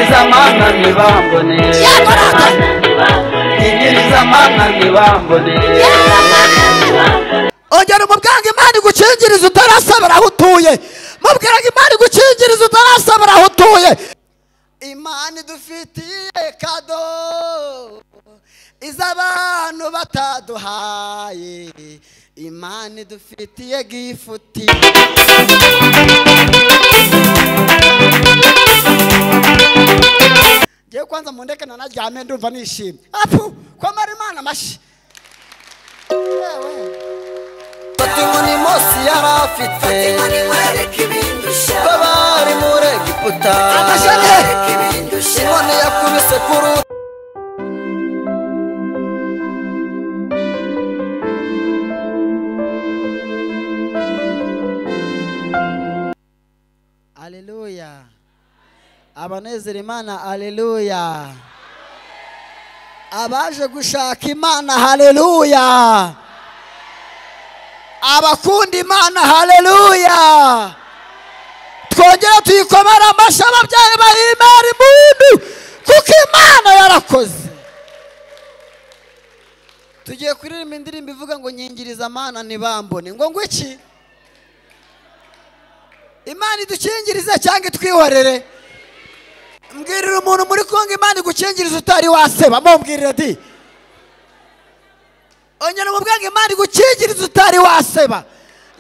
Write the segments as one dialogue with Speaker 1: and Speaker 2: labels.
Speaker 1: zamana ntibambone ingeri zamana ntibambone
Speaker 2: ongera umubwange imana igukingiriza utarasabira aho utuye mubwiraga imana igukingiriza utarasabira aho utuye imana idufitiye kado izo abantu bataduhaye imana idufitiye gifuti ngewe kwanza mundeke nanaryame ndumva nishimye apfu kwamara imana amashyi yewe
Speaker 3: Fata inkoni Mose yari afite babari muri Egiputa inkoni yakubise ku ruti
Speaker 2: Haleluya. Abanezera Imana haleluya. Abaje gushaka Imana haleluya. Abakunda Imana haleluya. Twongera tuyikomera amashyi ababyeyi bahimera impundu kuko Imana yarakoze. Tugiye kuririmba indirimbo ivuga ngo nyingiriza amana ntibambone ngo ngo iki? imana idukingirize cyangwa itwihorere mbwirira umuntu muri kongo imana igukingiriza utari waseba mumbwirire di ongera umubwange imana igukingiriza utari waseba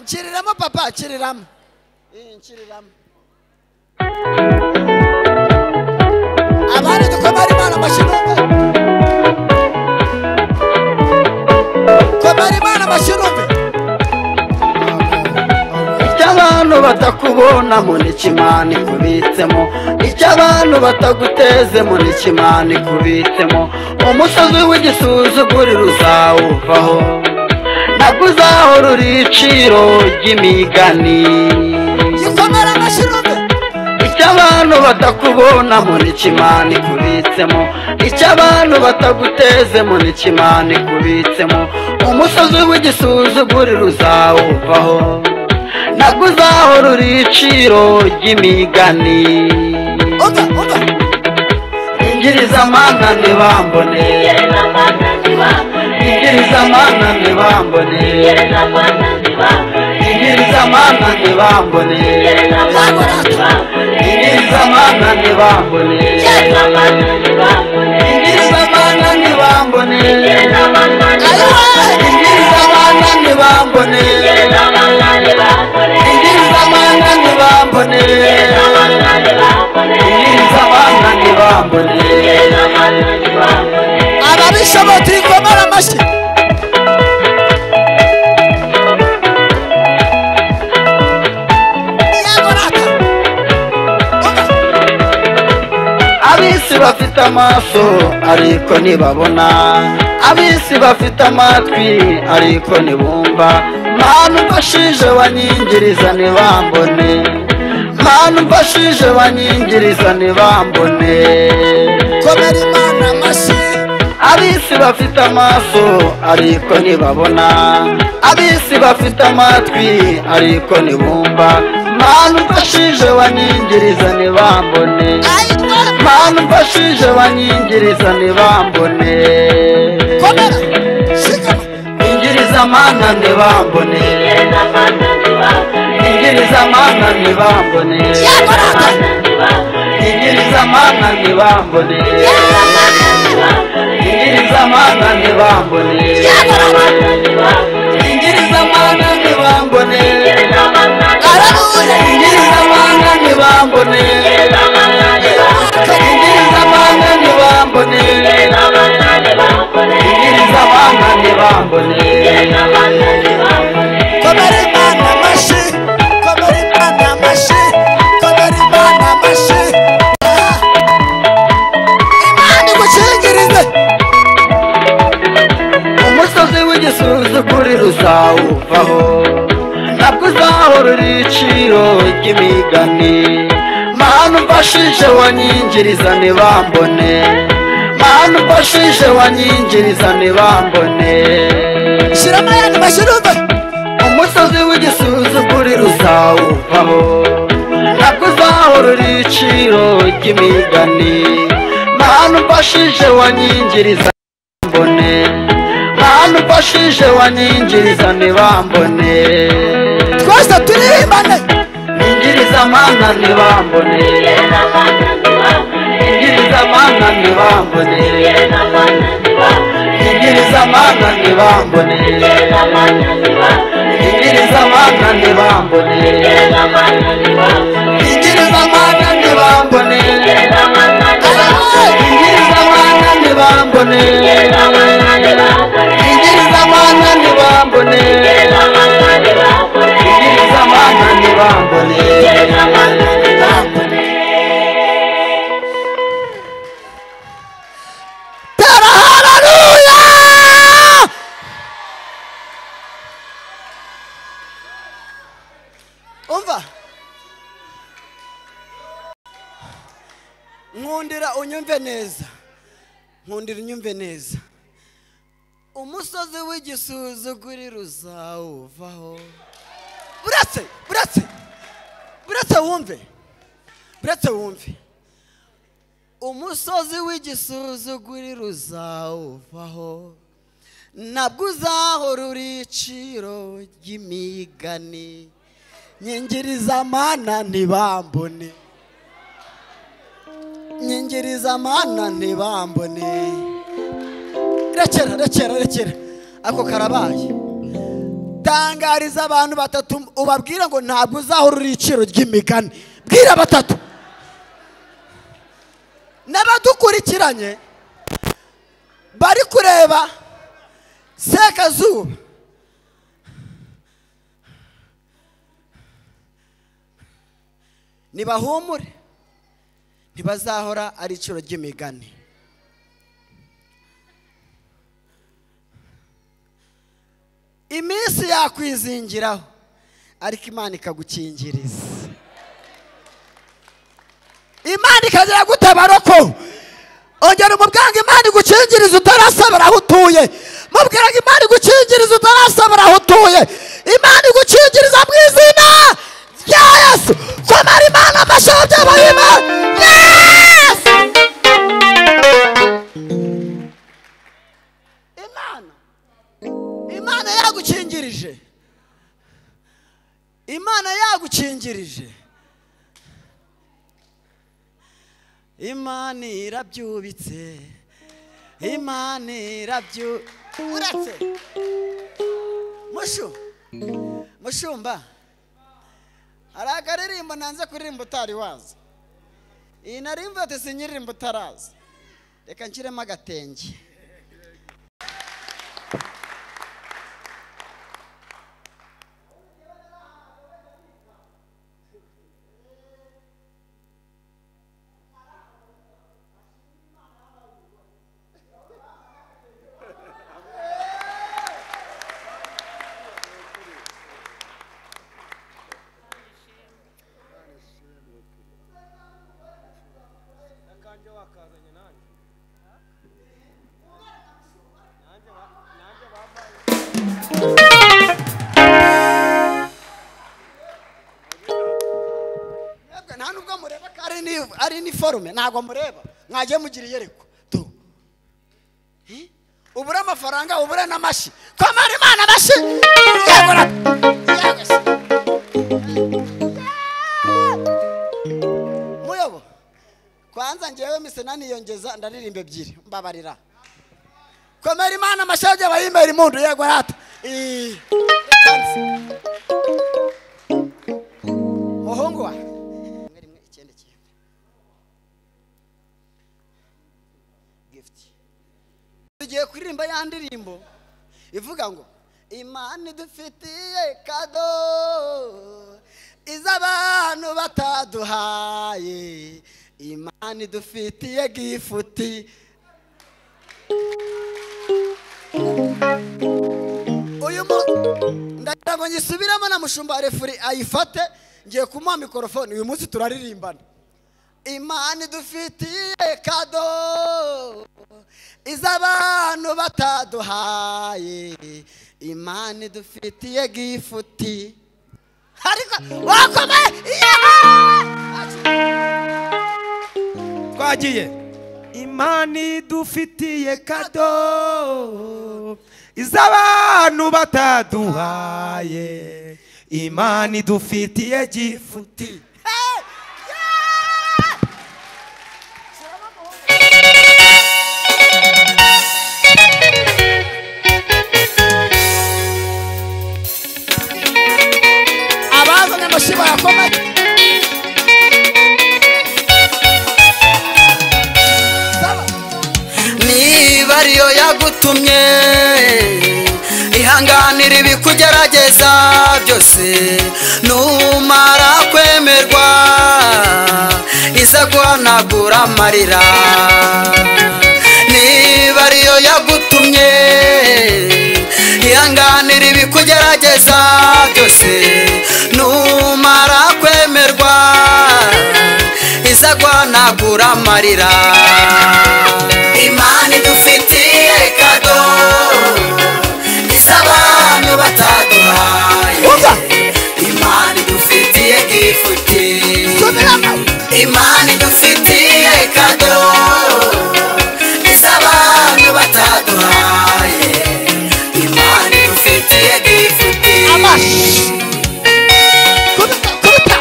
Speaker 2: nshyiriramo papa nshyiriramo Eh, nshyiriramo abandi dukomere imana amashyi numve komera imana amashyi numve
Speaker 1: icyo abantu batakubonamo n'ikimana ikubitsemo icyo abantu batagutezemo n'ikimana ikubitsemo umusozi w'igisuzuguriro uzawuvaho ntabwo uzahora iciro ry'imigani
Speaker 2: gikomere amashyi numve
Speaker 1: icyo abantu batakubonamo n'ikimana ikubitsemo icyo abantu batagutezemo n'ikimana ikubitsemo umusozi w'igisuzuguriro uzawuvaho ntabwo uzahora uri iciro ry'imigani
Speaker 2: oga oga
Speaker 1: ingiriza ntibambone ingiriza ntibambone ingiriza ntibambone ingiriza ntibambone ingiriza ntibambone ingiriza ntibambone ingiriza ntibambone ingiriza ntibambone
Speaker 2: ababishoboye turi komera amashyi yego rata
Speaker 1: ab'isi bafite amaso ariko ntibabona ab'isi bafite amatwi ariko ntibumva mpanu mfashije banyingiriza ntibambone mpanu mfashije banyingiriza ntibambone
Speaker 2: komera imana amashyi
Speaker 1: ab'isi bafite amaso ariko ntibabona ab'isi bafite amatwi ariko ntibumva mpanu mfashije banyingiriza ntibambone
Speaker 2: ayitwa
Speaker 1: mpamvu mfashije banyingiriza ntibambone
Speaker 2: komera shikama
Speaker 1: ingiriza mana ntibambone ingiriza mana ntibambone
Speaker 2: yego rata
Speaker 1: ingiriza mana ntibambone ingiriza mana ntibambone
Speaker 2: yego rata
Speaker 1: ingiriza mana ntibambone
Speaker 2: arabuze
Speaker 1: ingiriza mana ntibambone ingiriza mana ntibambone ingiriza mana ntibambone
Speaker 2: komera imana amashyi komera imana amashyi komera imana amashyi Ah. imana igukingirize
Speaker 1: umusozi w'igisuzuguriro uzawuvaho ntabwo uzahora uri iciro ry'imigani manu mfashije wanyingiriza ntibambone manu mfashije wanyingiriza ntibambone
Speaker 2: shyiramo ayandi mashyi numve
Speaker 1: umusozi w'igisuzuguriro uzawuvaho ntabwo uzahora uzahorora iciro ry'imigani mana umfashije wanyingiriza ntibambone mana umfashije wanyingiriza ntibambone
Speaker 2: twese turihimbane
Speaker 1: ingiriza mana ntibambone ingiriza mana ntibambone ingiriza mana ntibambone ingiriza mana ntibambone ingiriza mana ntibambone ingiriza abana ntibambone ingiriza abana ntibambone ingiriza abana ntibambone
Speaker 2: tera hararuya umva nkundira unyumve neza nkundira unyumve neza umusozi w'igisuzuguriro uzawuvaho buretse buretse buretse wumve buretse wumve umusozi w'igisuzuguriro uzawuvaho nabwo uzahora uriciro ry'imigani nyingiriza amana ntibambone nyingiriza amana ntibambone rekera rekera rekera ako karabaye tangariza abantu batatu ubabwire ngo ntabwo uzahora uriciro ry'imigani bwira batatu n'abadukurikiranye bari kureba sekazuba nibahumure ntibazahora ari iciro ry'imigani iminsi yakwizingiraho ariko imana ikagukingiriza imana ikagera gutabara ko ongera umubwira imana igukingiriza utarasabara aho utuye mubwira ngo imana igukingiriza utarasabara aho utuye imana igukingiriza mu izina rya yesu komera imana amashati y'abayima yesu imana imana yagukingirije imana yagukingirije imana irabyubitse imana irabyu uretse mushu mushumba hari akaririmbo nanze kuririmba utari wazi iyi naririmbo ati sinyiririmbo utarazi reka nshyiremo agatenge mwebwe nta nubwo mureba ko ari ni ari ni forume ntabwo mureba mwagiye mugira iyereko tu Eh? ubure amafaranga ubure n'amashyi komara imana amashyi yego na yego se. muyobo kwanza ngewe mise naniyongeza ndaririmba ebyiri mbabarira komera imana amashyi yagiye abayimera imundu yego rata Eh. muhungu wa rimwe rimwe icyenda icyenda gift tugiye kuririmba ya ndirimbo ivuga ngo imana idufitiye kado izo abantu bataduhaye imana idufitiye gifuti uyu mu ndagira ngo nyisubiremo na mushumba refuri ayifate ngiye kumuha mikorofone uyu munsi turaririmbana imana idufitiye kado izo abantu bataduhaye imana idufitiye gifuti ariko wakomeye iya
Speaker 4: twagiye imani dufitiye kado iz'abantu bataduhaye imani dufitiye gifuti
Speaker 1: abazanye amashiba yakomeye Saba.
Speaker 2: niba ariyo yagutumye ihanganira ibikugerageza byose numara kwemerwa iza guhanagura amarira niba ariyo yagutumye ihanganira ibikugerageza byose numara kwemerwa iza guhanagura amarira imana idufitiye kado iz'abantu bataduhaye
Speaker 1: Umva.
Speaker 2: imana idufitiye gifuti
Speaker 1: Subiramo.
Speaker 2: imana idufitiye kado iz'abantu bataduhaye imana idufitiye gifuti
Speaker 1: Amashi. Kubita, kubita.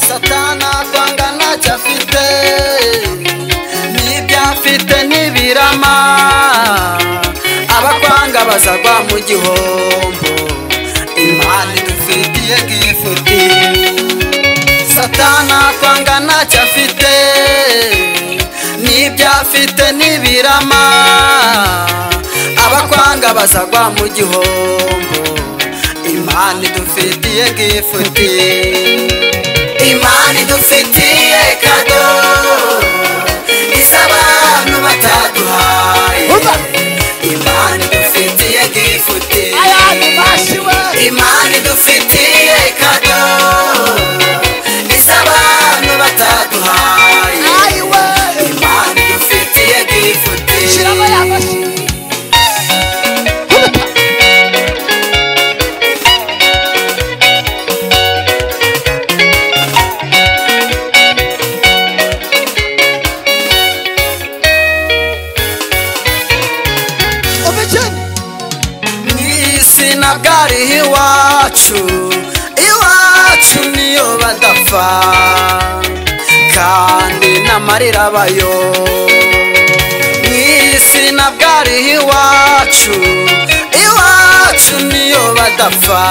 Speaker 2: satana kwanga ntacyo afite n'ibyo afite ntibirama abakwanga bazagwa mu gihombo imana idufitiye gifuti satana kwanga ntacyo afite n'ibyo afite ntibirama abakwanga bazagwa mu gihombo imana idufitiye gifuti imana idufitiye kado iz'abantu bataduhaye
Speaker 1: Umva.
Speaker 2: imana idufitiye gifuti
Speaker 1: Ayandi mashi we.
Speaker 2: imana idufitiye kado iz'abantu bataduhaye
Speaker 1: Ayi we.
Speaker 2: imana idufitiye gifuti
Speaker 1: Shiramo ya mashi. Kubita. Ubukene.
Speaker 2: mu isi ntabwo ari iwacu iwacu niyo badapfa kandi n'amarira abayo mu isi ntabwo ari iwacu iwacu niyo badapfa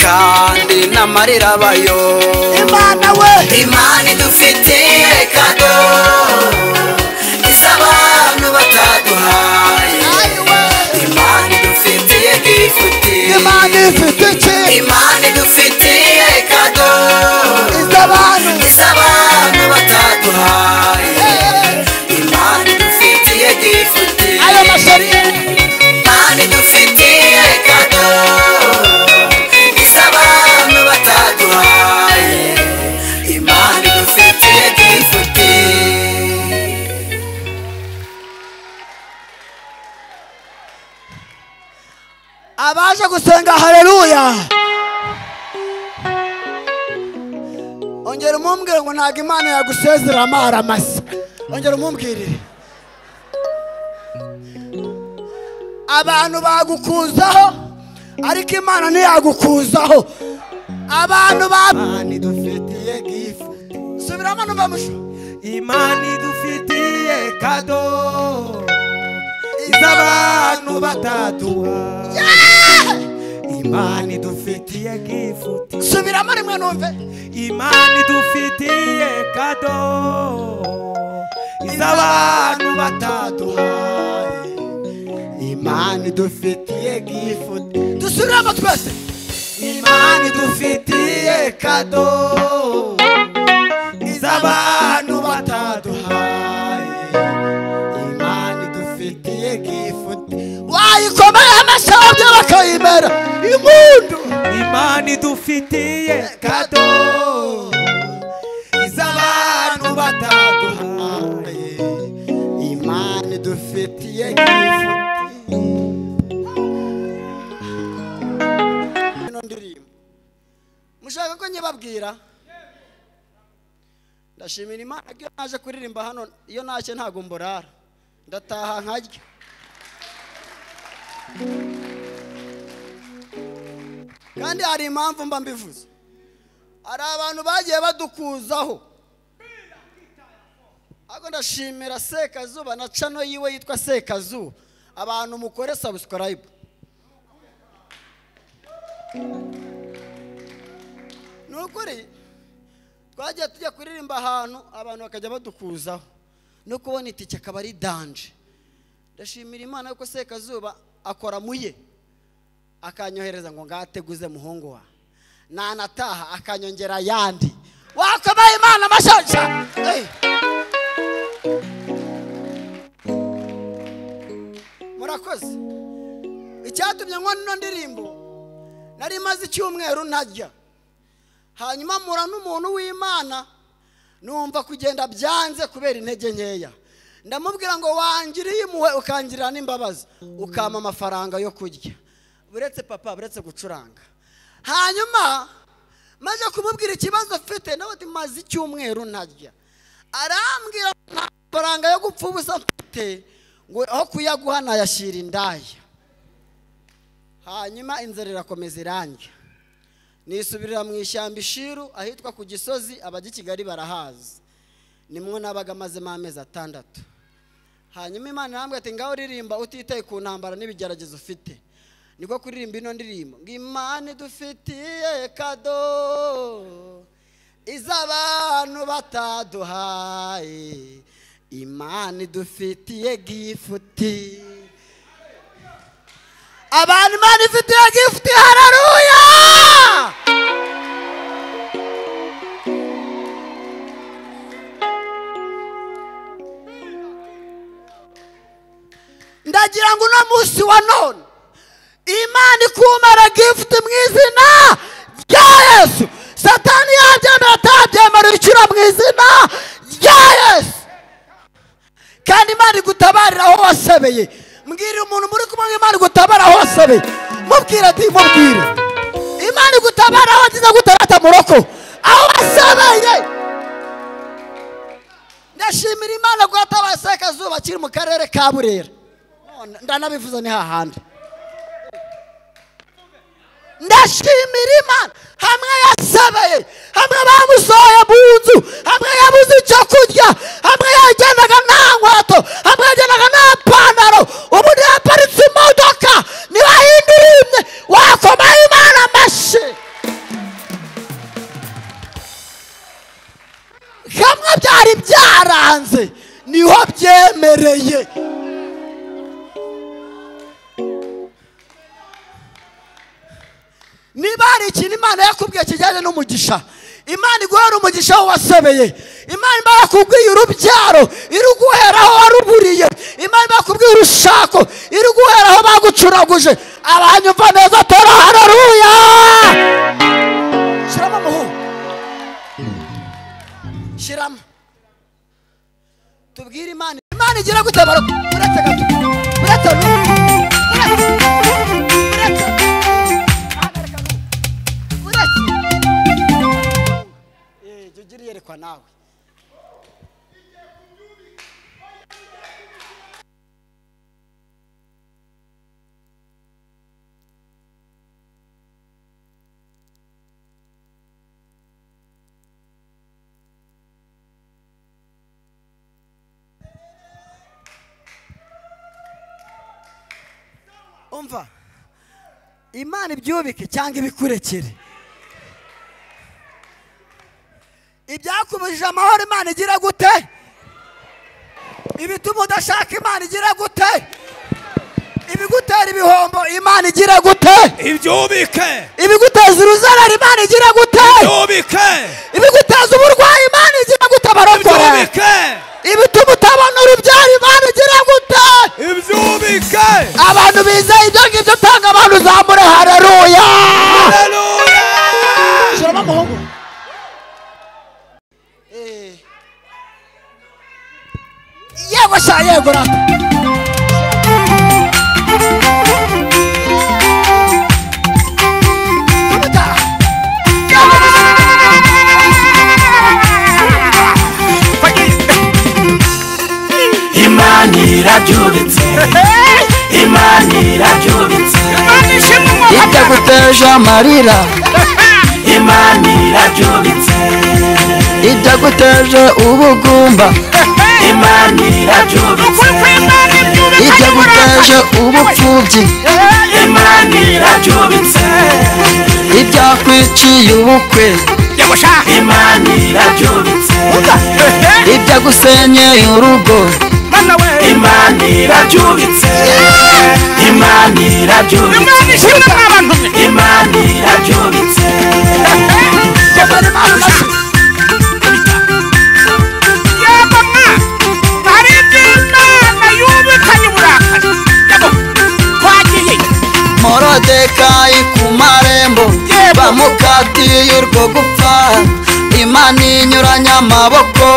Speaker 2: kandi n'amarira abayo
Speaker 1: Imana we.
Speaker 2: imana idufitiye kado iz'abantu bataduhaye
Speaker 1: Ayi we.
Speaker 2: imana idufitiye gifuti
Speaker 1: Imana ifite iki
Speaker 2: imana idufitiye kado
Speaker 1: iz'abantu
Speaker 2: iz'abantu bataduhaye imana idufitiye gifuti
Speaker 1: ayo mashariye
Speaker 2: imana idufitiye kado iz'abantu bataduhaye imana idufitiye gifuti
Speaker 1: abaje gusenga haleluya ongera umumbwire ngo ntabwo imana yagusezera amara masa ongera umumbwirire abantu bagukuzaho ariko imana ntiyagukuzaho abantu ba
Speaker 4: imana idufitiye gifuti
Speaker 1: subiramo n'ubamusho
Speaker 4: imana idufitiye kado iz'abantu bataduhaye imana idufitiye gifuti
Speaker 1: subiramo rimwe numve
Speaker 4: imana idufitiye kado iz'abantu bataduhaye imana idufitiye gifuti
Speaker 1: dusubiramo twese
Speaker 4: imana idufitiye kado iz'abantu bataduhaye imana idufitiye gifuti
Speaker 1: wayikomeye amashabyo bakayimera impundu
Speaker 4: imana idufitiye kado
Speaker 2: bataduhaye imana idufitiye nk'ifuti ino ndirimbo mushaka ko nyibabwira ndashimira imana ko iyo naje kuririmba hano iyo ntashye ntabwo mburara ndataha nkarya kandi hari impamvu mba mbivuze hari abantu bagiye badukuzaho ariko ndashimira sekazuba na cano yiwe yitwa sekazuba abantu mukore subscribe ni ukuri twagiye tujya kuririmba ahantu abantu bakajya badukuzaho no kubona itike akaba ari danje ndashimira imana yuko sekazuba akora mu ye akanyohereza ngo ngateguze muhungu wa nanataha akanyongera ayandi wakomaye imana amashaja Eh. murakoze icyatumye nkora ino ndirimbo nari maze icyumweru ntajya hanyuma mpura n'umuntu w'imana numva kugenda byanze kubera intege nkeya ndamubwira ngo wangiriye impuhwe ukangirira n'imbabazi ukampa amafaranga yo kurya buretse papa buretse gucuranga hanyuma maze kumubwira ikibazo mfite nawe ati maze icyumweru ntarya arambwira ngo nta mafaranga yo gupfa ubusa mfite ngo aho kuyaguha nayashyira indaya hanyuma inzara irakomeza irangira nisubirira mu ishyamba ishiru ahitwa ku gisozi abajya i kigali barahazi nimwo nabaga amazemo amezi atandatu hanyuma imana irambwira ati ngaho uririmba utitaye ku ntambara n'ibigeragezo ufite niko kuririmba ino ndirimbo ngo imana idufitiye kado izo abantu bataduhaye imana idufitiye gifuti abantu imana ifitiye gifuti hararuya ndagira ngo uno munsi wa none imana ikumara gifuti mu izina rya yesu satani yabyemera atabyemera ibiciro mu izina rya yesu kandi imana igutabarira aho wasabeye mbwira umuntu muri kumwe ngo imana igutabara aho wasabeye mubwira ati mubwire imana igutabara aho wagize gutarata mu rugo aho wasabeye ndashimira imana ko yatabaye sekazuba kiri mu karere ka burera None ndanabivuze ni hahandi ndashimira imana hamwe yasabeye hamwe bamusohoye mu nzu hamwe yabuze icyo kurya hamwe yagendaga nta nkweto hamwe yagendaga nta pantaro ubu yaparitse imodoka niba hindirimye wakomaho imana amashyi hamwe byari byaranze niho byemereye niba hari ikintu imana yakubwiye kijyanye n'umugisha imana iguhera umugisha aho wasebeye imana imana yakubwiye urubyaro iruguhera aho waruburiye imana imana yakubwiye urushako iruguhera aho bagucuraguje abanyumva neza tora hararuya shyiramo umuhungu shyiramo tubwire imana imana igira gute baroko uretse gato uretse n'ubu uretse uretse hagarika n'ubu jya ugira iyerekwa nawe umva imana ibyubike cyangwa ibikurekere ibyakubujije amahoro imana igira gute ibituma udashaka imana igira gute ibigutera ibihombo imana igira gute
Speaker 5: ibyubike
Speaker 6: ibiguteza uruzarara imana igira gute
Speaker 5: byubike
Speaker 6: ibiguteza uburwayi imana igira gute barokora
Speaker 5: ibyubike
Speaker 6: ibituma utabona urubyaro imana igira gute
Speaker 5: ibyubike
Speaker 6: abantu bizeye ibyo ngibyo utanga abantu uzamure hararuya
Speaker 5: haleluya
Speaker 6: shyiramo umuhungu
Speaker 1: cyangwa sha yego rata
Speaker 2: imana irabyubitse imana irabyubitse
Speaker 1: itaguteje amarira
Speaker 2: imana irabyubitse
Speaker 1: itaguteje ubugumba
Speaker 2: imana irabyubitse
Speaker 1: itaguteje ubupfubyi
Speaker 2: imana irabyubitse
Speaker 1: ibyakwiciye ubukwe
Speaker 2: imana irabyubitse
Speaker 1: ibyagusenye urugo
Speaker 2: imana irabyubitse imana irabyubitse imana irabyubitse
Speaker 1: morodekayi ku marembo bamukatiye urwo gupfa imana inyuranya amaboko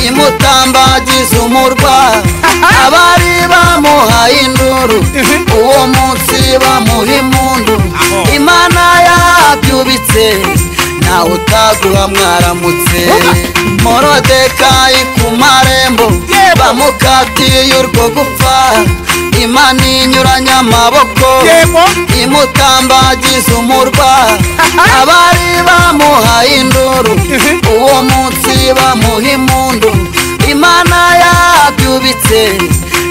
Speaker 1: imutambagiza umurwa abari bamuhaye induru uwo munsi bamuha impundu imana yabyubitse nawe utaguha mwaramutse morodekayi ku marembo bamukatiye urwo gupfa imana inyuranya amaboko imutambagiza umurwa abari bamuhaye induru uwo munsi bamuha impundu imana yabyubitse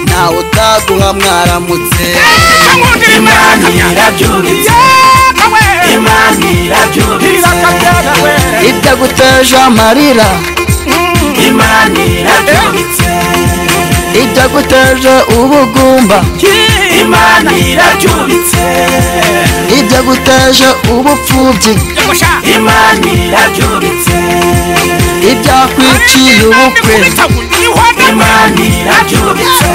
Speaker 1: nawe utaguha mwaramutse
Speaker 2: imana irabyubitse imana irabyubitse
Speaker 1: ibyaguteje amarira
Speaker 2: imana irabyubitse
Speaker 1: ibyaguteje ubugumba
Speaker 2: imana irabyubitse
Speaker 1: ibyaguteje ubupfubyi
Speaker 2: imana irabyubitse
Speaker 1: ibyakwiciye ubukwe
Speaker 2: imana irabyubitse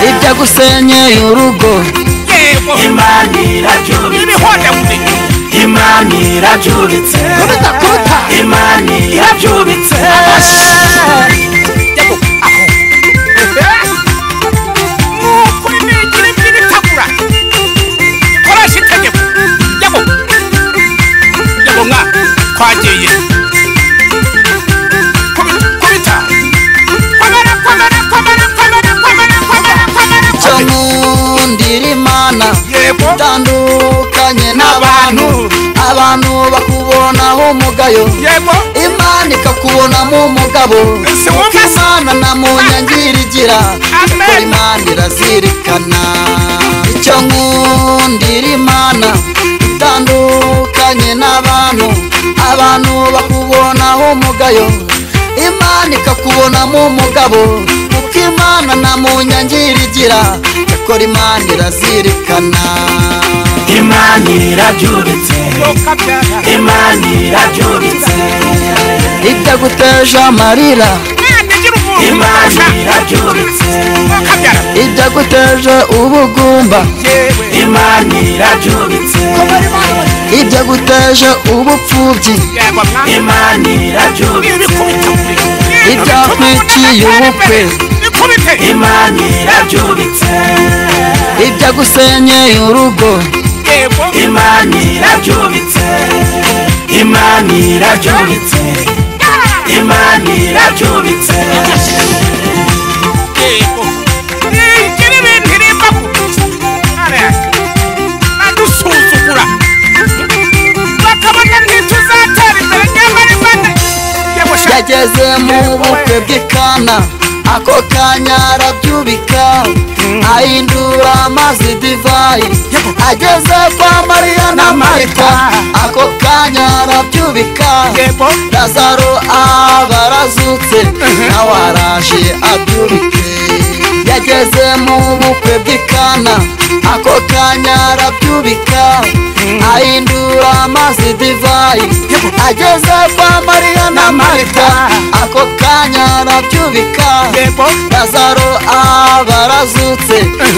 Speaker 1: ibyagusenyeye urugo
Speaker 2: imana irabyubitse imana irabyubitse
Speaker 1: kubita kubita
Speaker 2: imana irabyubitse
Speaker 7: kwagiye kubita kwamara kwamara kwamara kwamara kwamara kwamara kwamara
Speaker 1: cyo nkundira imana
Speaker 7: yego
Speaker 1: utandukanye n'abantu abantu bakubonaho umugayo
Speaker 7: yego
Speaker 1: imana ikakubonamo umugabo
Speaker 7: Ese wumva
Speaker 1: kuko
Speaker 7: se-
Speaker 1: imana na munyangiri igira
Speaker 7: Amen.
Speaker 1: kuko imana irazirikana icyo nkundira imana itandukanye n'abantu abantu bakubonaho umugayo imana ikakubonamo umugabo kuko imana na munyangiri igira ikora imana irazirikana
Speaker 2: imana irabyubitse
Speaker 7: ukabyara
Speaker 2: imana irabyubitse
Speaker 1: ibyaguteje amarira
Speaker 7: mwana ugira umuntu
Speaker 2: imana
Speaker 7: umufasha
Speaker 2: irabyubitse
Speaker 7: ukabyara
Speaker 1: ibyaguteje ubugumba
Speaker 7: yewe
Speaker 2: imana irabyubitse
Speaker 1: ibyaguteje ubupfubyi
Speaker 7: yego mwana
Speaker 2: imana irabyubitse
Speaker 7: ibikubita
Speaker 1: Ibyakwiciye ubukwe.
Speaker 7: bikubite
Speaker 2: imana irabyubitse
Speaker 1: ibyagusenyeye urugo
Speaker 7: yego
Speaker 2: imana irabyubitse imana irabyubitse imana irabyubitse
Speaker 7: yego igira ibintu iremba ariya adusuzugura bakabona ntituzatera imbere nyamara imana yego sha
Speaker 1: yageze mu bukwe bw'ikana ako kanya arabyubika ahindura amazi divayi ageze kwa mariya na marita ako kanya arabyubika
Speaker 7: yego
Speaker 1: lazaro aba arazutse nawe araje abyubike yageze mu bukwe bw'ikana ako kanya arabyubika ahindura amazi divayi ageze kwa mariya na marita ako kanya arabyubika
Speaker 7: yego
Speaker 1: lazaro aba arazutse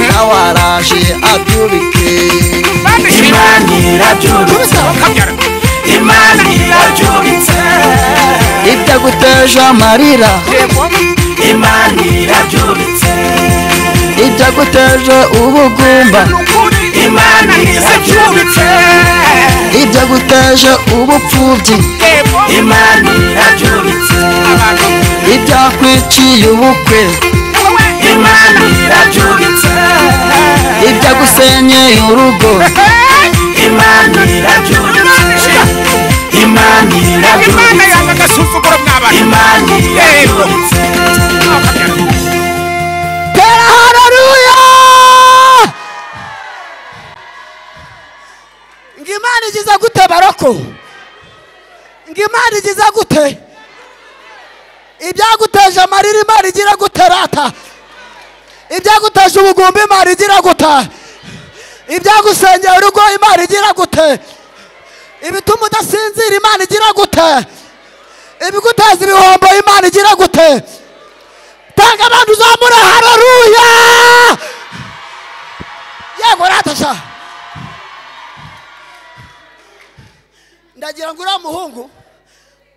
Speaker 1: nawe araje abyubike
Speaker 2: imana irabyubitse
Speaker 7: ukabyara
Speaker 2: imana irabyubitse
Speaker 1: ibyaguteje amarira
Speaker 7: yego
Speaker 2: imana irabyubitse
Speaker 1: byaguteza ubugumba
Speaker 7: imana irabyubitse
Speaker 1: ibyaguteza ubupfubyi
Speaker 7: imana irabyubitse
Speaker 1: ibyakwiciye ubukwe
Speaker 7: imana irabyubitse
Speaker 1: ibyagusenyeye urugo
Speaker 7: imana irabyubitse imana
Speaker 8: Imana
Speaker 7: irabyubitse
Speaker 8: yanga agasuzuguro mw'abantu
Speaker 7: imana
Speaker 8: Yego.
Speaker 7: irabyubitse
Speaker 6: tera hararuya
Speaker 2: ngo imana igize gute baroko ngo imana igize gute ibyaguteje amarira imana igira gute rata ibyaguteje ubugumba imana igira gute ibyagusengera urugo imana igira gute ibituma udasinzira imana igira gute ibiguteza ibihombo imana igira gute tanga abantu uzamure hararuya yego ratasha ndagira ngo uriya muhungu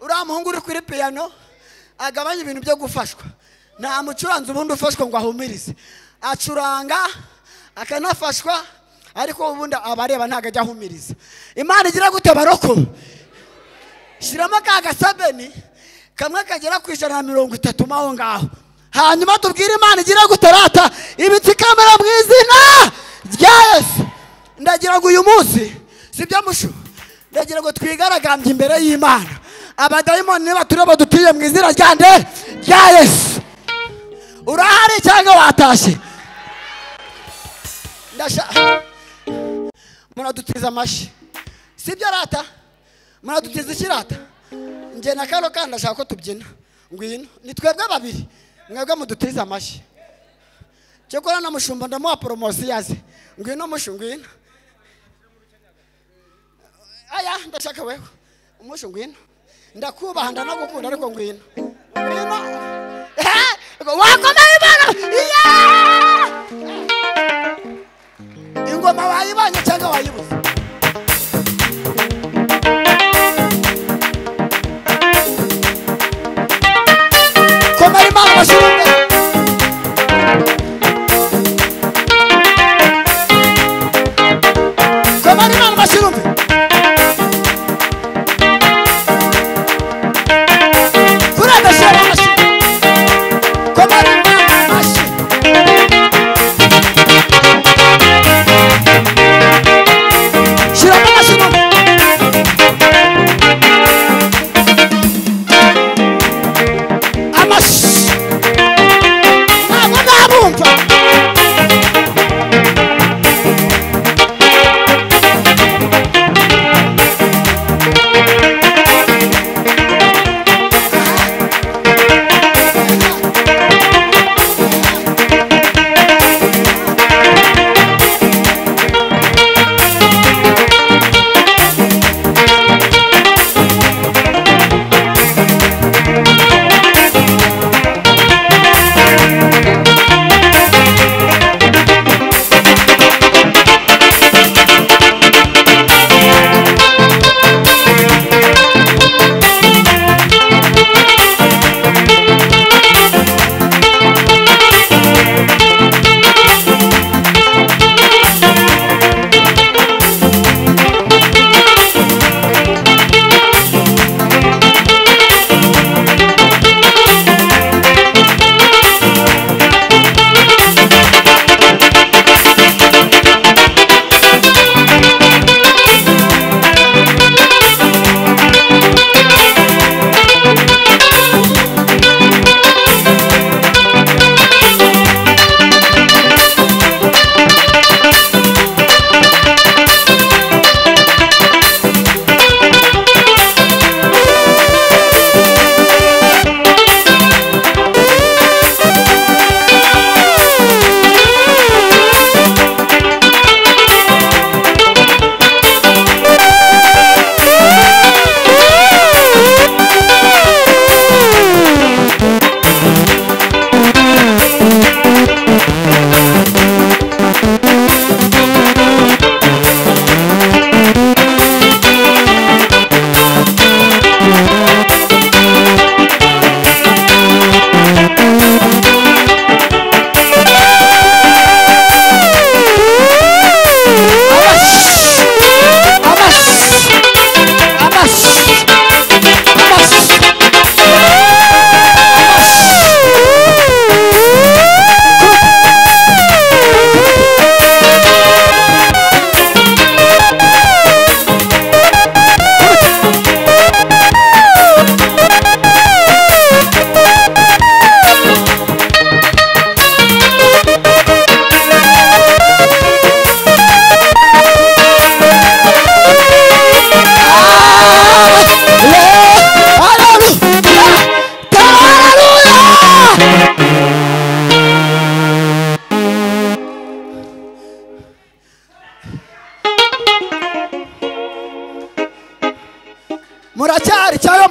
Speaker 2: uriya muhungu uri kuri piyano agabanye ibintu byo gufashwa nta mucuranzi ubundi ufashwa ngo ahumirize acuranga akanafashwa ariko ubundi abareba ntabwo ajya ahumiriza imana igira gute baroko shyiramo ka gasabeni kamwe kagera ku ijana na mirongo itatu mo aho ngaho hanyuma tubwire imana igira gute rata ibitsikamira mu izina rya yesu ndagira ngo uyu munsi si byo mushu ndagira ngo twigaragambye imbere y'imana abadayimoni nibatureba dutuye mu izina rya nde rya yesu urahari cyangwa watashye ndashaka muradutiza amashyi si byo rata muradutiza ikirata njye na kano kandi ndashaka ko tubyina ngwino ni twebwe babiri mwebwe mudutize amashyi cyakora na mushumba ndamuha poromosiyo aze ngwino mushu ngwino aya ndashaka wewe umushu ngwino ndakubaha ndanagukunda ariko ngwino ngwino Eh, wakomeye imana Yeah! ingoma wayibanye cyangwa wayibuze komera imana bashyira imbere komera imana bashyira imbere kuradashyira amashyi komera imana amashyi shyiramo amashyi mu amashyi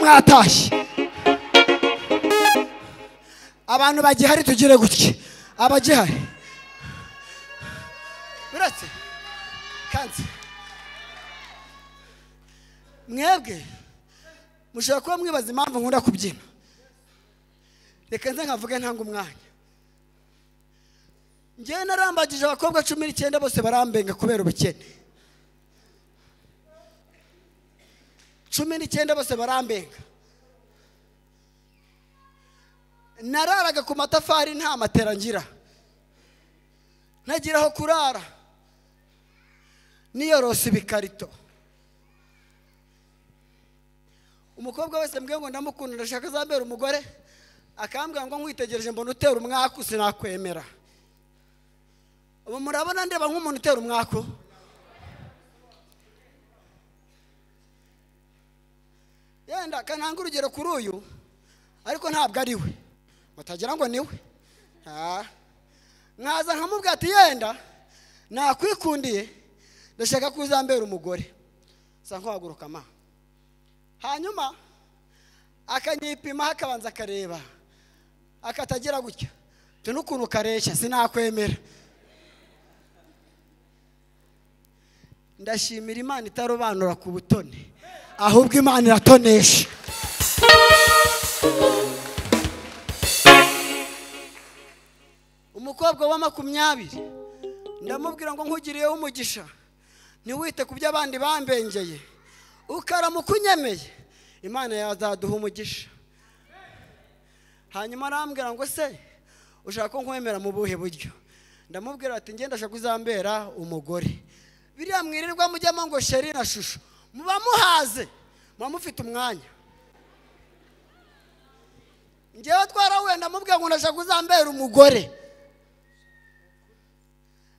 Speaker 6: batashye
Speaker 2: abantu bagihari tugire gutya abagihari biretse kanze mwebwe mushobora kuba mwibaza impamvu nkunda kubyina reka nze nkavuge ntanga umwanya ngewe narambagije abakobwa cumi n'icyenda bose barambenga kubera ubukene cumi n'icyenda bose barambenga nararaga ku matafari nta matera ngira ntagira aho kurara niyorose ibikarito umukobwa wese mbwe ngo ndamukunda ndashaka azambera umugore akambwira ngo nkwitegereje mbona utera umwaku sinakwemera ubu murabona ndeba nk'umuntu utera umwaku yenda kananga urugero kuri uyu ariko ntabwo ari we batagira ngo ni we Ah. nkaza nkamubwira ati yenda nakwikundiye ndashaka kuzambera umugore nsa nk'uhaguruka ma hanyuma akanyipima akabanza akareba akatagira gutya tu n'ukuntu kareshya sinakwemera ndashimira imana itarobanura ku butoni ahubwo imana iratonesha umukobwa wa makumyabiri ndamubwira ngo nkugiriyeho umugisha ntiwite ku byo abandi bambengeye ukaramuka unyemeye imana yazaduha umugisha hanyuma arambwira ngo se ushaka ko nkwemera mu buhe buryo ndamubwira ati ngenda ashaka uzambera umugore biriya mwirirwa mujyamo ngo sheri na shusho muba muhaze muba mufite umwanya ngewe twarahuye ndamubwira ngo ndashaka uzambera umugore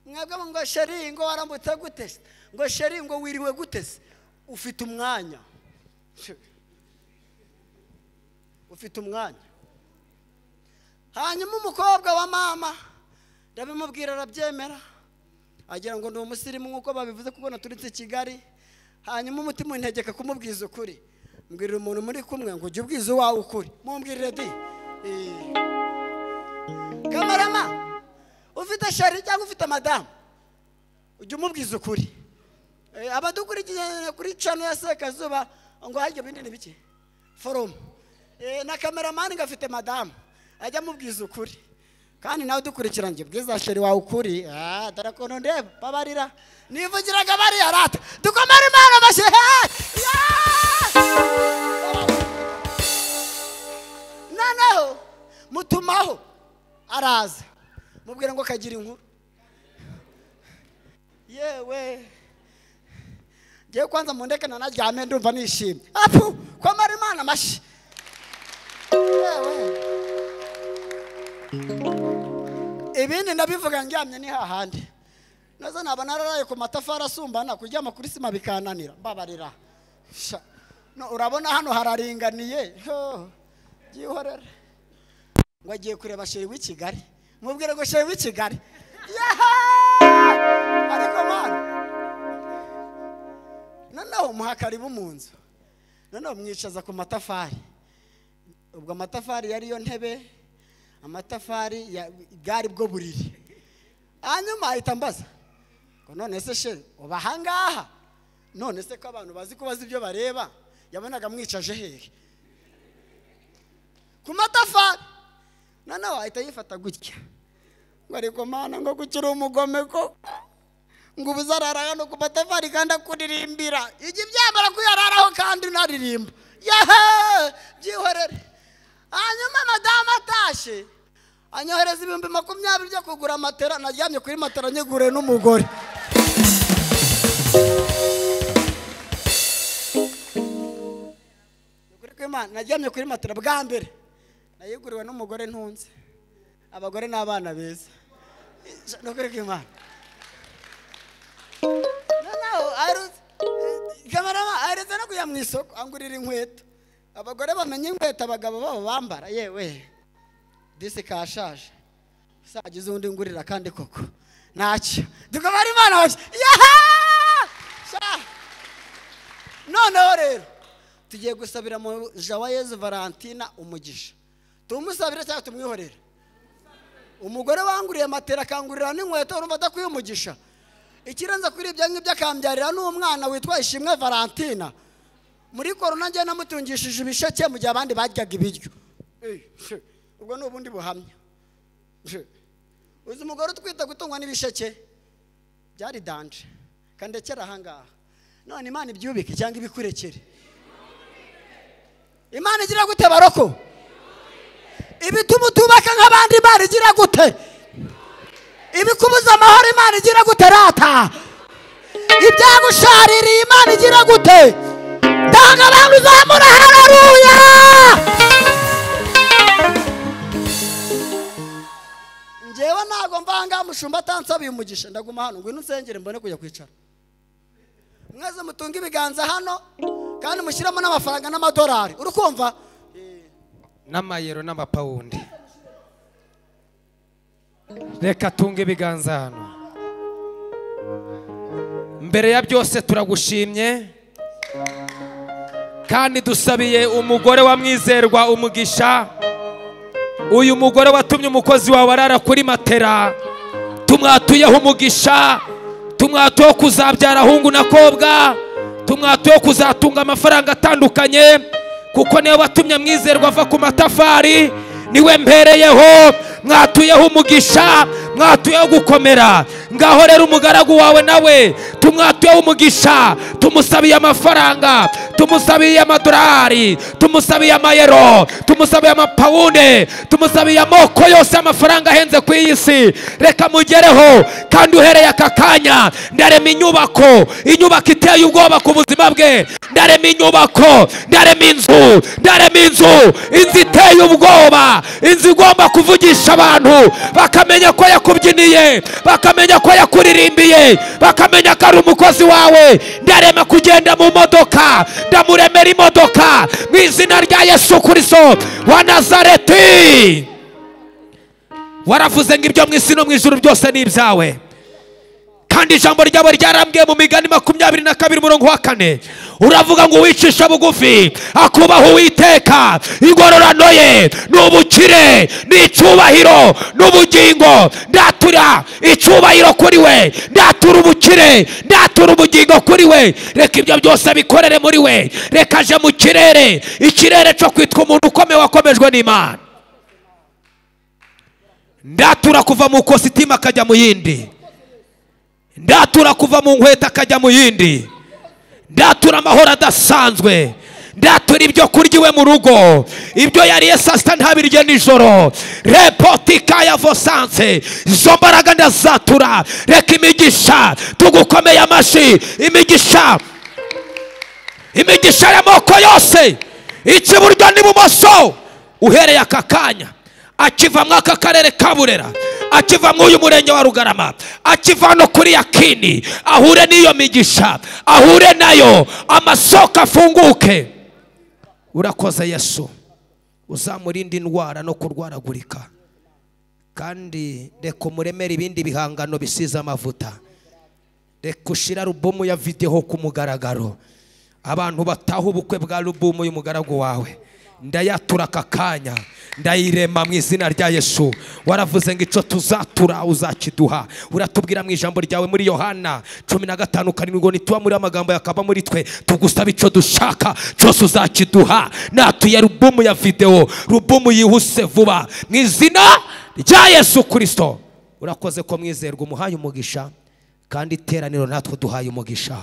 Speaker 2: mwebwe ngo sheri ngo waramutse gute se? ngo sheri ngo wiriwe gute se? ufite umwanya ufite umwanya hanyuma umukobwa wa mama ndabimubwira arabyemera agira ngo ni umusirimu nk'uko babivuze kuko naturutse i kigali hanyuma umutima untegeka kumubwiza ukuri mbwirira umuntu muri kumwe ngo ujye ubwiza uwawe ukuri mumbwirire di Eh. kamarama ufite shari cyangwa ufite madamu ujye umubwiza ukuri Eh, abadukurikiye kuri cano ya sekazuba ngo harya ibindi ni bike forumu Eh, na kameramani ngafite madamu ajya amubwiza ukuri kandi nawe udukurikira njye bwiza sheri wawe ukuri Ah, dore ukuntu ndeba babarira nivugiraga bariya rata dukomere imana amashyi Hey! Yeah! noneho mutumaho araza mubwira ngo kagira inkuru yewe ngewe kwanza mundeke nanaryame ndumva nishimye apu komera imana amashyi yewe ibindi ndabivuga ndyamye ni hahandi nazo naba nararaye ku matafari asumbana kuryama kuri sima bikananira mbabarira Sha. No, urabona hano hararinganiye Ho, byihorere ngo agiye kureba sheri w'i kigali mubwire ngo sheri w'i kigali Yaha! ariko mana noneho muha karibu mu nzu noneho mwicaza ku matafari ubwo amatafari yariyo ntebe amatafari ya- bwari bwo buriri hanyuma ahita ambaza ngo none se sheri uba ahangaha none se ko abantu bazi ko bazi ibyo bareba yabonaga mwicaje hehe ku matafari noneho ahita yifata gutya ngo ariko mana ngo guca uri umugome koko ngo ubu uzarara hano ku matafari kandi akuririmbira ijya ibyambara ko uyararaho kandi unaririmba yehe byihorere hanyuma madamu atashye anyohereza ibihumbi makumyabiri byo kugura matera naryamye kuri matera nyiguriye n'umugore Ukuri kw'Imana, naryamye kuri matera bwa mbere nayiguriwe n'umugore ntunze abagore n'abana beza ni ukuri kw'Imana. noneho aherutse kamarama aherutse no kujya mu isoko angurira inkweto abagore bamenya inkweto abagabo babo bambara yewe disi kashaje uzagize undi ngurira kandi koko ntacyo dukabara imana yaha noneho rero tugiye gusabira mu jawa yezu valentina umugisha tumusabira cyangwa tumwihorera umugore wanguriye matera akangurira n'inkweto urumva adakwiye umugisha ikirenze kuri ibyo ngibyo akambyarira n'umwana witwa ishimwe valentina muri korona njye namutungishije ibisheke mu gihe abandi baryaga ibiryo Eh, she, ubwo ni ubundi buhamya She, uzi umugore utwita gutungwa n'ibisheke byari danje kandekera ahangaha none imana ibyubike cyangwa ibikurekere imana igira gute baroko ibituma utubaka nk'abandi imana igira gute ibikubuza amahoro imana igira gute rata ibyagushaririye imana igira gute tanga abantu uzamura hararuya njyewe ntabwo mvanga umushumba atansabiye umugisha ndaguma hano ngwino unsengere mbone kujya kwicara mwese mutunga ibiganza hano kandi mushyiremo n'amafaranga n'amadolari uri kumva
Speaker 9: n'amayero n'amapawundi reka tunge ibiganza hano mbere ya byose turagushimye kandi dusabiye umugore wa mwizerwa umugisha uyu mugore watumye umukozi wawe arara kuri matera tumwatuyeho umugisha tumwatuyeho kuzabyara ahungu na kobwa tumwatuyeho kuzatunga amafaranga atandukanye kuko niwe watumye mwizerwa ava ku matafari niwe mbereyeho mwatuyeho umugisha mwatuyeho gukomera ngaho rero umugaragu wawe nawe tumwatuyeho umugisha tumusabiye amafaranga tumusabiye amadorari tumusabiye amayero tumusabiye amapawunde tumusabiye amoko yose y'amafaranga ahenze ku iyi si reka mugereho kandi uhereye aka kanya ndarema inyubako inyubako iteye ubwoba ku buzima bwe ndarema inyubako ndarema inzu ndarema inzu inzu iteye ubwoba inzu igomba kuvugisha abantu bakamenya ko yakubyiniye bakamenya ko yakuririmbiye bakamenya ko ari umukozi wawe ndarema kugenda mu modoka ndamuremera imodoka mu izina rya yesu kirisito wa nazareti waravuze ngo ibyo mu isi no mu ijuru byose ni ibyawe kandi ijambo ryabo ryarambwiye mu migani makumyabiri na kabiri umurongo wa kane uravuga ngo uwicisha bugufi akubaha uwiteka ingororano ye ni ubukire ni icyubahiro n'ubugingo ndatura icyubahiro kuri we ndatura ubukire ndatura ubugingo kuri we reka ibyo byose bikorere muri we reka aje mu kirere ikirere cyo kwitwa umuntu ukomeye wakomejwe n'imana ndatura kuva mu kositimu akajya mu yindi ndatura kuva mu nkweto akajya mu yindi ndatura amahoro adasanzwe ndatura ibyo kurya iwe mu rugo ibyo yariye saa sita ntabirye nijoro repotika ya vosanse izo mbaraga ndazatura reka imigisha tugukomeye amashyi imigisha imigisha y'amoko yose ikiburyo n'ibumoso uhereye aka kanya akiva muri aka karere ka burera akiva muri uyu murenge wa rugarama akiva no kuri yakini ahure n'iyo migisha ahure nayo amasoko afunguke urakoze yesu uzamurinde indwara no kurwaragurika kandi reka umuremere ibindi bihangano bisize amavuta reka ushyire alubumu ya videwo ku mugaragaro abantu bataha ubukwe bwa alubumu y'umugaragu wawe ndayatura aka kanya ndayirema mu izina rya yesu waravuze ngo icyo tuzatura uzakiduha uratubwira mu ijambo ryawe muri yohana cumi na gatanu karindwi ngo nituba muri amagambo yakaba muri twe tugusaba icyo dushaka cyose uzakiduha natuye rubumu ya videwo rubumu yihuse vuba mu izina rya yesu kirisito urakoze ko mwizerwa umuhaye umugisha kandi iteraniro natwe duhaye umugisha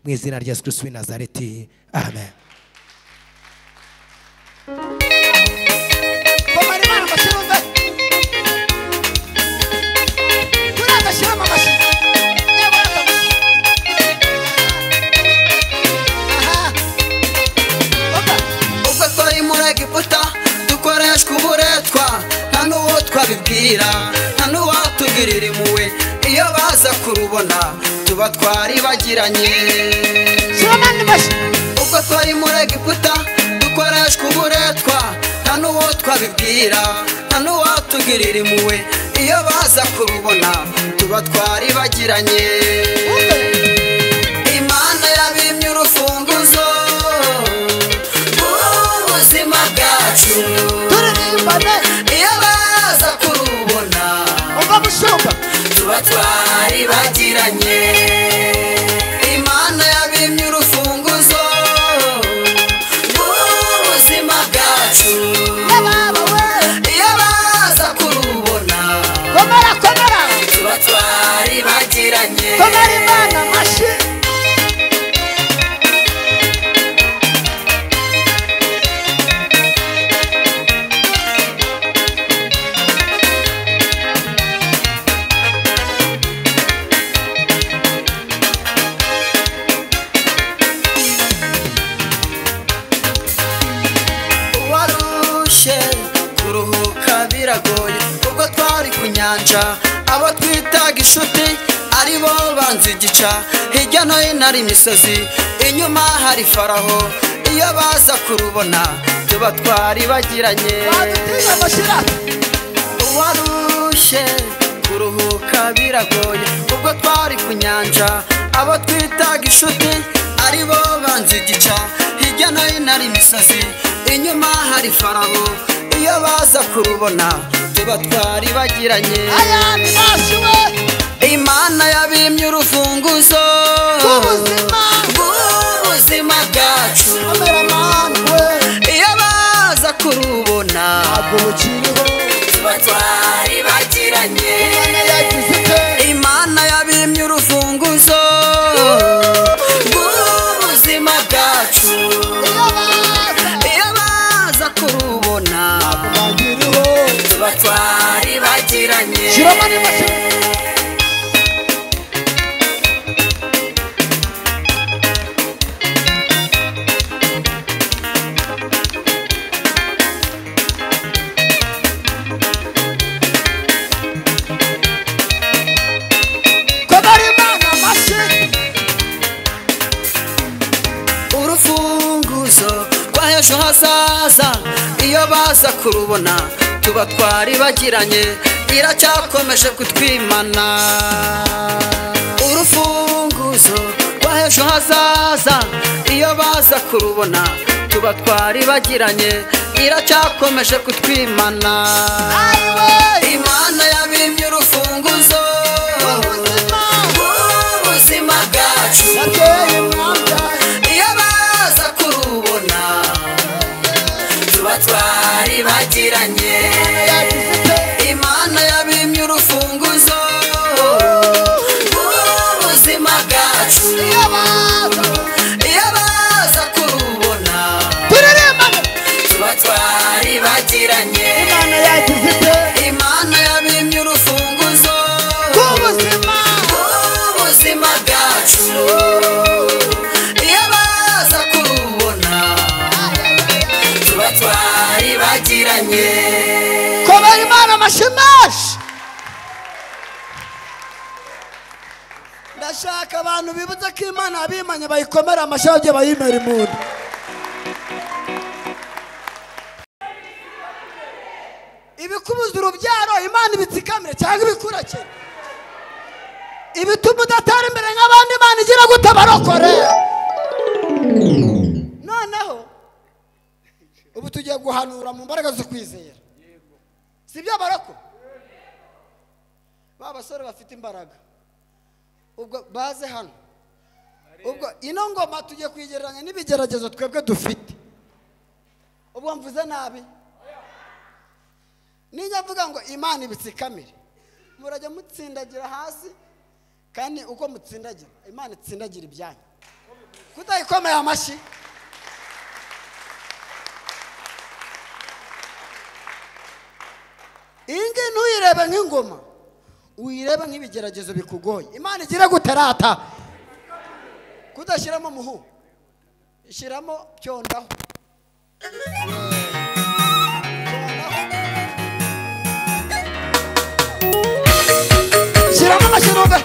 Speaker 9: mu izina rya yesu kirisito w'i nazareti amen
Speaker 6: komera imana amashyi wumve kuriya agashyiramo amashyi yewe reka amashyi aha opa
Speaker 10: ubwo twari muri egiputa dukoreshwa uburetwa nta n'uwo twabibwira nta n'uwatugirira impuhwe iyo baza kurubona tuba twaribagiranye
Speaker 6: shyiramo andi mashyi
Speaker 10: ubwo twari muri egiputa dukoreshwa uburetwa nta n'uwo twabibwira nta n'uwatugirira impuhwe iyo baza kurubona tuba twaribagiranye imana yabimye urufunguzo mushimane
Speaker 1: iyo baza kurubona
Speaker 10: umva mushumba
Speaker 1: tuba twari bagiranye imana yabimye urufunguzo rw'ubuzima bwacu iyo baza kurubona
Speaker 10: komera komera
Speaker 1: tuba twari bagiranye
Speaker 10: komera imana mashi
Speaker 1: warushye kuruhuka biragoye ubwo twari ku nyanja abo twitaga inshuti aribo banza igica hirya no hino hari imisozi inyuma hari faraho iyo baza kurubona tuba twari bagiranye
Speaker 10: badutinya mushira
Speaker 1: warushye kuruhuka biragoye ubwo twari ku nyanja abo twitaga inshuti aribo banza igica hirya no hino hari imisozi inyuma hari faraho iyo baza kurubona tuba twari bagiranye
Speaker 10: aya ni mashi we
Speaker 1: imana yabimye urufunguzo
Speaker 10: Rw'ubuzima.
Speaker 1: rw'ubuzima bwacu
Speaker 10: komera mani we
Speaker 1: iyo baza kurubona
Speaker 10: ntabwo bukiriho
Speaker 1: tuba twari bagiranye
Speaker 10: imana yagize ite
Speaker 1: imana yabimye urufunguzo rw'ubuzima bwacu
Speaker 10: iyo baza
Speaker 1: iyo baza kurubona
Speaker 10: bagiriho
Speaker 1: tuba twari bagiranye
Speaker 10: shiramo ni mashi komera imana mashi
Speaker 1: urufunguzo rwa h'ejo hazaza iyo baza kurubona tuba twari bagiranye iracyakomeje kutwimana urufunguzo rwa h'ejo hazaza iyo baza kurubona tuba twari bagiranye iracyakomeje kutwimana imana yabimye urufunguzo rw'ubuzima bwacu
Speaker 10: nateye imyanda
Speaker 1: iyo baza kurubona tuba twari bagiranye
Speaker 10: yagize ite
Speaker 1: imana yabimye urufunguzo rw'ubuzima bwacu
Speaker 10: iyo baza
Speaker 1: iyo baza kurubona
Speaker 10: turirimbane
Speaker 1: tuba twari bagiranye
Speaker 10: imana yagize ite
Speaker 1: imana yabimye urufunguzo
Speaker 10: rw'ubuzima
Speaker 1: rw'ubuzima bwacu iyo baza kurubona tuba twari bagiranye
Speaker 10: komera imana mashimashi
Speaker 2: ndashaka abantu bibutse ko imana yabimanye bayikomera amashyi bagiye bayimera impundu ibikubuza urubyaro imana ibitsikamire cyangwa ibikurakire ibituma udatara imbere nk'abandi imana igira gute abarokore noneho ubu tugiye guhanura mu mbaraga zo kwizera si ibyo baroko ba basore bafite imbaraga ubwo baze hano ubwo ino ngoma tugiye kuyigereranya n'ibigeragezo twebwe dufite ubwo mvuze nabi nijya mvuga ngo imana ibitsikamire murajya mutsindagira hasi kandi uko mutsindagira imana itsindagira ibyanyu kudayikomeye amashyi iyi ngiyi ntuyirebe nk'ingoma uyirebe nk'ibigeragezo bikugoye imana igira gutarata kudashyiramo muhu ishyiramo byondaho shyiramo amashyirumbe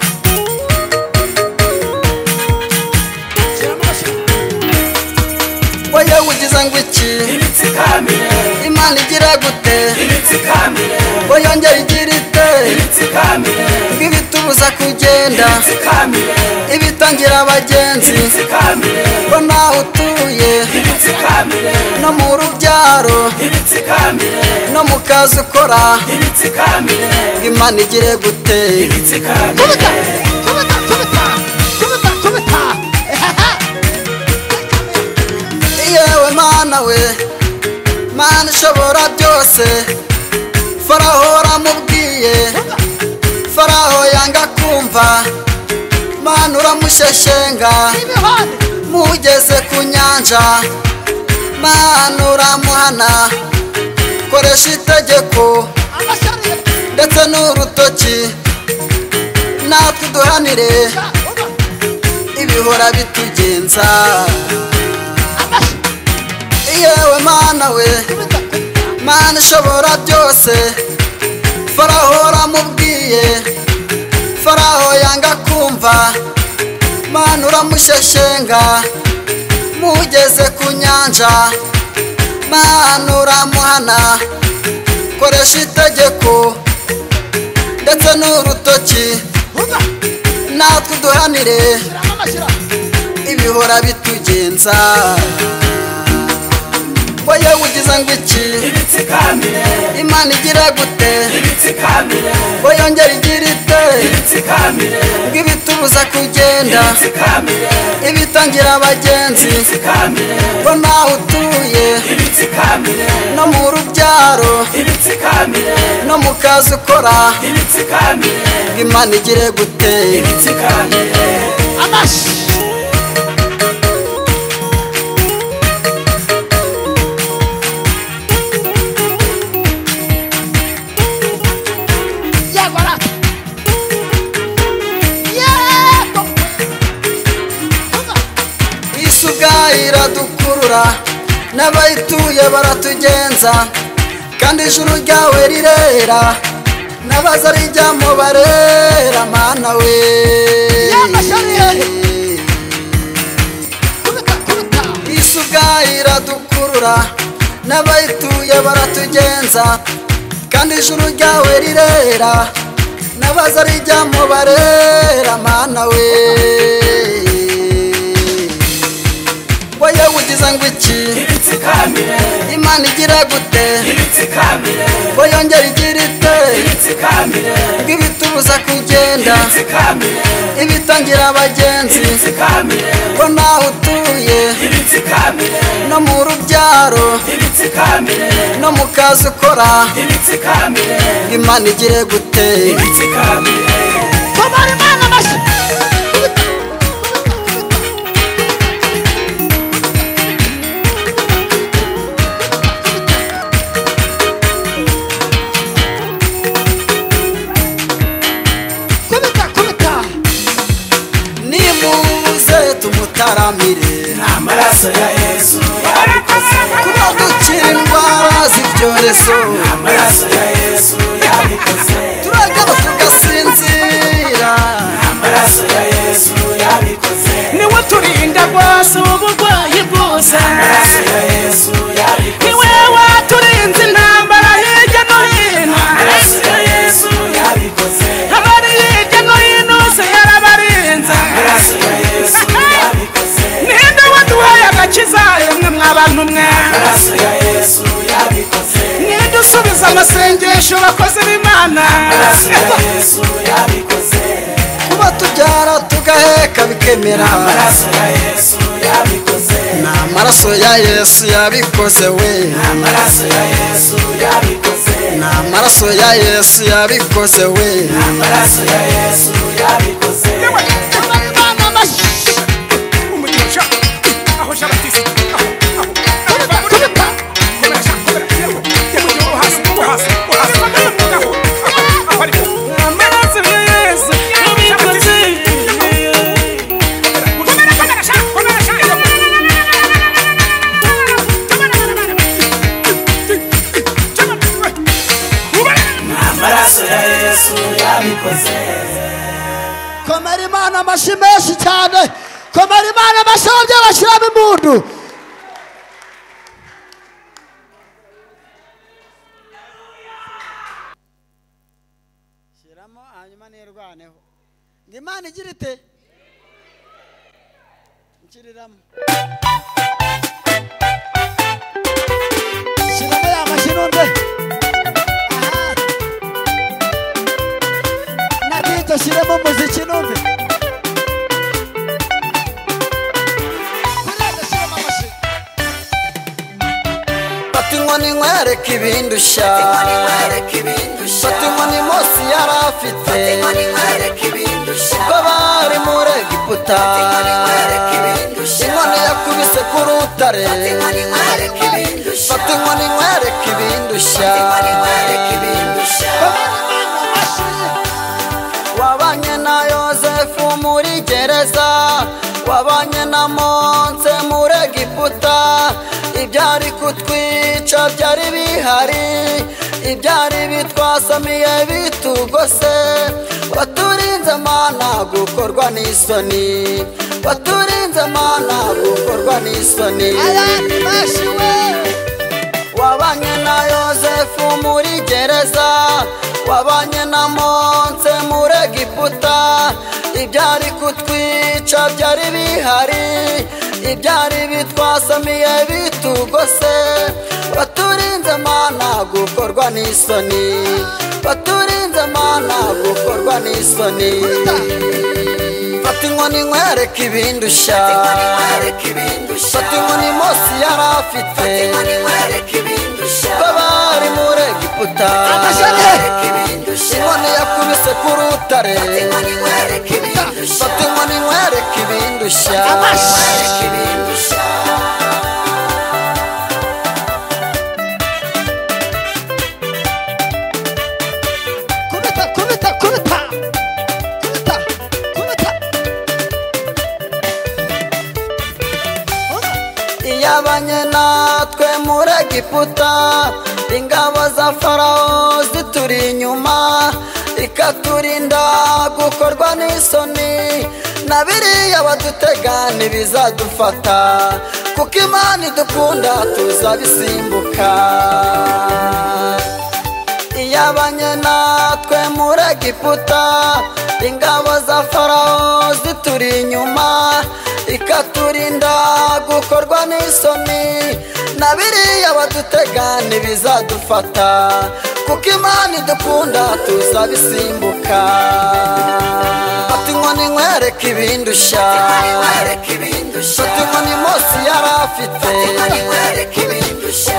Speaker 2: shyiramo amashyirumbe
Speaker 1: oya ugize ngo iki
Speaker 11: Ibitsikamiye,
Speaker 1: imana igira gute
Speaker 11: ibitsikamiye,
Speaker 1: oyongera igira ite
Speaker 11: ibitsikamiye,
Speaker 1: ngo ibituma bibuza kugenda ibitangira abagenzi ko nawe utuye no mu rubyaro no mu kazi ukora ngo imana igire gute
Speaker 2: kubita kubita kubita kubita kubita ehehe
Speaker 1: yewe mana we mana ishobora byose faraho uramubwiye faraho yanga kumva mana uramusheshenga
Speaker 2: n'imihanda
Speaker 1: mugeze ku nyanja mana uramuhana koresha itegeko
Speaker 2: amashanyarazi
Speaker 1: ndetse n'urutoki natwe uduhanire ibihora bitugenza yewe mana we mana ishobora byose faraho uramubwiye faraho yanga kumva mana uramusheshenga mugeze ku nyanja mana uramuhana koresha itegeko ndetse n'urutoki natwe uduhanire ibihora bitugenza wowe ugize ngo iki imana igira gute ngo yongere igira ite ngo ibitubuza kugenda ibitangira abagenzi ngo nawe utuye no mu rubyaro no mu kazi ukora ngo imana igire gute
Speaker 2: amashyi yego rata yego
Speaker 1: isi ubwayo iradukurura n'abayituye baratugenza kandi ijuru ryawe rirera n'abaza rijyamo barera mana we
Speaker 2: Yamasharire. kubita kubita
Speaker 1: isi ubwayo iradukurura n'abayituye baratugenza kandi ijuru ryawe rirera n'abaza rijyamo barera mana we wowe ugize ngo iki imana igira gute ngo yongere igira ite ngo ibitubuza kugenda ibitangira abagenzi ngo nawe utuye no mu rubyaro no mu kazi ukora ngo imana igire gute
Speaker 2: kumara imana amashyi kubita kubita
Speaker 1: nimuze tumutaramire
Speaker 7: Amaraso ya Yesu
Speaker 1: kuba dukira indwara z'ibyorezo
Speaker 7: Amaraso ya Yesu yabikoze
Speaker 1: turagaba tugasinzira
Speaker 7: Amaraso ya Yesu yabikoze
Speaker 12: niwe turinda rwose uburwayi bwose
Speaker 7: Amaraso ya Yesu yabikoze
Speaker 12: niwe waturinze intambara hirya no hino
Speaker 7: Amaraso ya Yesu yabikoze
Speaker 12: abari hirya no hino se yarabarinze
Speaker 7: Amaraso ya Yesu yabikoze
Speaker 12: ninde waduhaye agakiza yemwe mwabantu mwe
Speaker 7: Amaraso ya Yesu yabikoze
Speaker 12: ninde usubiza amasengesho bakoze b'imana
Speaker 7: Amaraso ya Yesu yabikoze
Speaker 1: kuba tubyara tugaheka bikemera
Speaker 7: Amaraso ya Yesu yabikoze
Speaker 1: ni amaraso ya yesu yabikoze we
Speaker 7: Amaraso ya Yesu yabikoze
Speaker 1: ni amaraso ya yesu yabikoze we
Speaker 7: Amaraso ya Yesu yabikoze
Speaker 2: kumara imana amashyi
Speaker 12: umugisha aho shabatisi aho aho
Speaker 2: kubita kubita
Speaker 7: Amaraso ya Yesu yabikoze
Speaker 2: komera imana amashyi menshi cyane komera imana amashyi ababyeyi bashyiramo impundu
Speaker 13: shyiramo hanyuma nirwaneho
Speaker 2: ngo imana igira ite nshyiriramo
Speaker 6: shyiramo ya mashinonde
Speaker 2: aha
Speaker 6: nabito shyiremo umuziki numve
Speaker 2: kuriya gashyiramo amashyi
Speaker 10: fata inkoni nkwereke ibindushya fata inkoni Mose yari afite ubwo bari muri egiputa inkoni yakubise ku rutare fata inkoni nkwereke ibindushya wabanye na yosefu muri gereza wabanye na monse muri egiputa ibyari kutwica byari bihari ibyari bitwasamiye bitugose waturinze mana gukorwa n'isoni waturinze mana gukorwa n'isoni
Speaker 2: abandi bashiwe
Speaker 10: wabanye na yosefu muri gereza wabanye na monse muri egiputa ibyari kutwica byari bihari ibyari bitwasamiye bitugose baturinze mana gukorwa n'isoni baturinze mana gukorwa n'isoni fata inkoni nkwereke ibindushya fata inkoni mose yari afite babari muri egiputa inkoni yakubise ku rutare fata inkoni nkwereke ibindushya
Speaker 6: kubita kubita kubita kubita kubita
Speaker 10: iyabanye natwe muri egiputa ingabo za farawo zituri inyuma ikaturinda gukorwa n'isoni na biriya badutega ntibizadufata kuko imana idukunda tuzabisimbuka iyabanye natwe muri egiputa ingabo za farawo zituri inyuma ikaturinda gukorwa n'isoni na biriya badutega ntibizadufata kuko imana idukunda tuzabisimbuka fata inkoni nkwereke ibindushya fata inkoni mose yari afite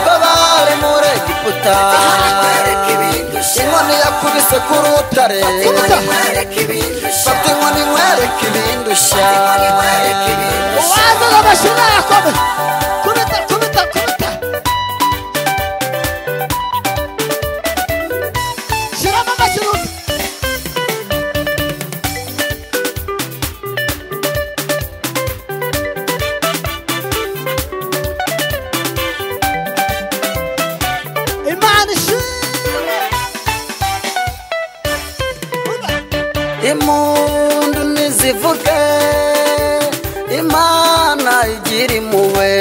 Speaker 10: babari muri egiputa inkoni yakubise ku rutare fata inkoni nkwereke ibindushya
Speaker 6: uwazana amashini arakome kubita kubita kubita shyiramo amashini umve imana ishimwe
Speaker 10: impundu nizivuge imana igira impuhwe